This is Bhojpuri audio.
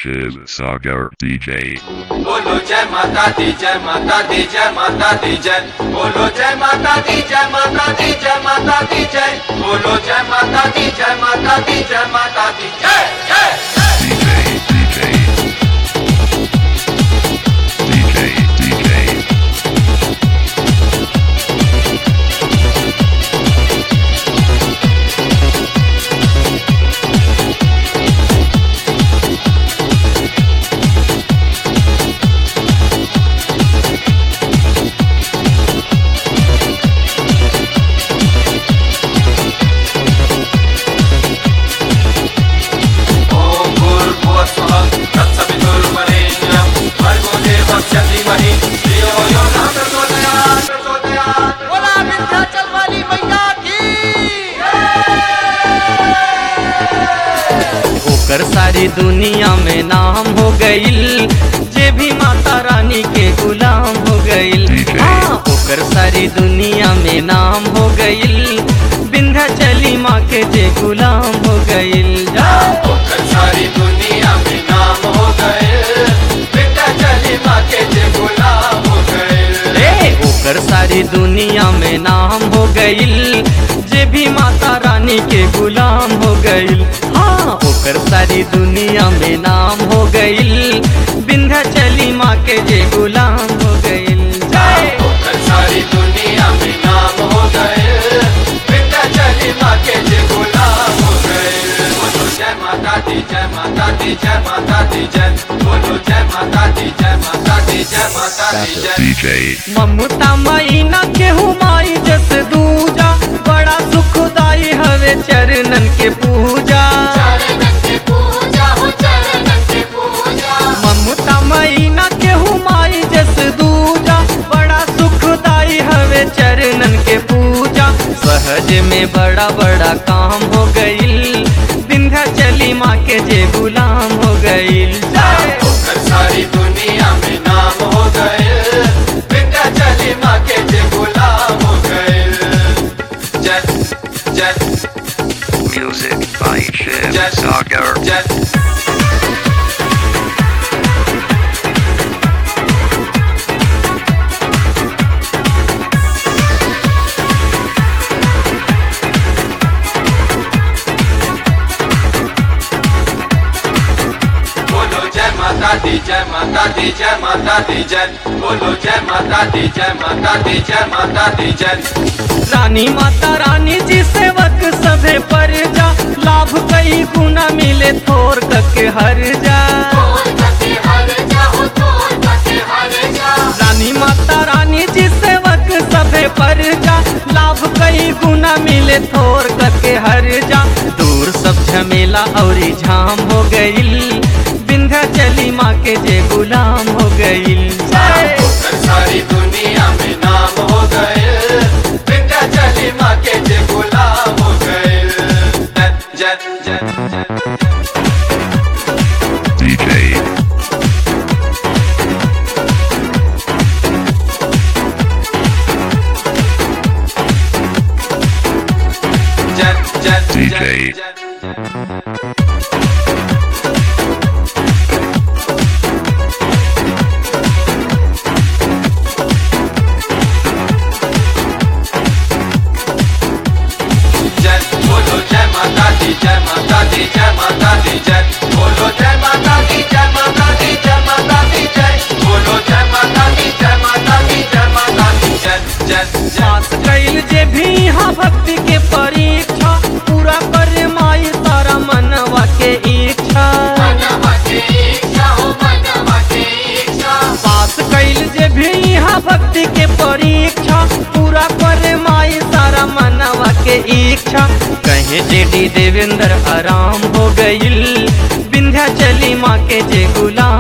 Shiv Sagar DJ. बोलो जय माता दी जय माता दी जय माता दी जय बोलो जय माता दी जय माता दी जय माता दी जय बोलो जय माता दी जय माता दी जय माता दी जय जय जय DJ, DJ. DJ, DJ. ओम भूर्भुवः स्वः तत्सवितुर्वरेण्यं भर्गो देवस्य धीमहि धियो यो न प्रचोदयात् प्रचोदयात् बोला विंध्याचल वाली मैया की ओकर सारी दुनिया में नाम हो गईल जे भी माता रानी के गुलाम हो गईल DJ. हाँ, ओकर सारी दुनिया में नाम हो गईल विंध्याचली माँ के जे गुलाम हो गईल जा होकर सारी दुनिया में नाम हो गए बेटा चली माँ के जे गुलाम हो गए रे ओकर सारी दुनिया में नाम हो गईल जे भी माता रानी के गुलाम हो गईल हाँ ओकर सारी दुनिया में नाम हो गईल विंध्याचली माँ के जे गुलाम हो गईल जय होकर सारी दुनिया में नाम हो गए बेटा चली माँ के जे गुलाम हो गए बोलो जय माता दी जय माता दी जय माता दी जय बोलो जय माता दी जय माता दी जय माता दी जय DJ. ममता मैना केहू माई जस दूजा बड़ा सुखदाई हवे चरणन के पूजा चरणन के पूजा हो चरणन के पूजा ममता मैना केहू माई जस दूजा बड़ा सुखदाई हवे चरणन के पूजा सहज में बड़ा बड़ा काम हो गईल विंध्याचली माँ के जे गुलाम हो गईल जय होकर सारी दुनिया में नाम हो गए बेटा चली माँ के जे गुलाम हो गए जय जय Music by Shiv Yes. Sagar. जय बोलो जय माता दी जय माता दी जय माता दी जय बोलो जय माता दी जय माता दी जय माता दी जय रानी माता रानी जी सेवक सभे पर जा लाभ कई गुना मिले थोर के हर जा तोर कते हर जाओ तोर कते हर जा रानी माता रानी जी सेवक सभे पर जा लाभ कई गुना मिले थोर के हर जा दूर सब झमेला और झाम हो गईल विंध्याचली माँ के जे गुलाम हो गईल जय होकर सारी दुनिया में नाम हो गए बेटा चली माँ के जे गुलाम हो गए जय जय जय जय DJ. जय जय DJ. जय जय जय बोलो जय माता दी जय माता दी जय माता दी जय बोलो जय माता दी जय माता दी जय माता दी जय बोलो जय माता दी जय माता दी जय माता दी जय जय जय पास कैल जे भी यहाँ भक्ति के परीक्षा पूरा करे माई तारा मनवा के इच्छा मनवा के इच्छा हो मनवा के इच्छा पास कैल जे भी यहाँ भक्ति के परीक्षा पूरा करे माई तारा मनवा के इच्छा कहे जेडी देवेंद्र आराम हो गईल विंध्याचली माँ के जे गुलाम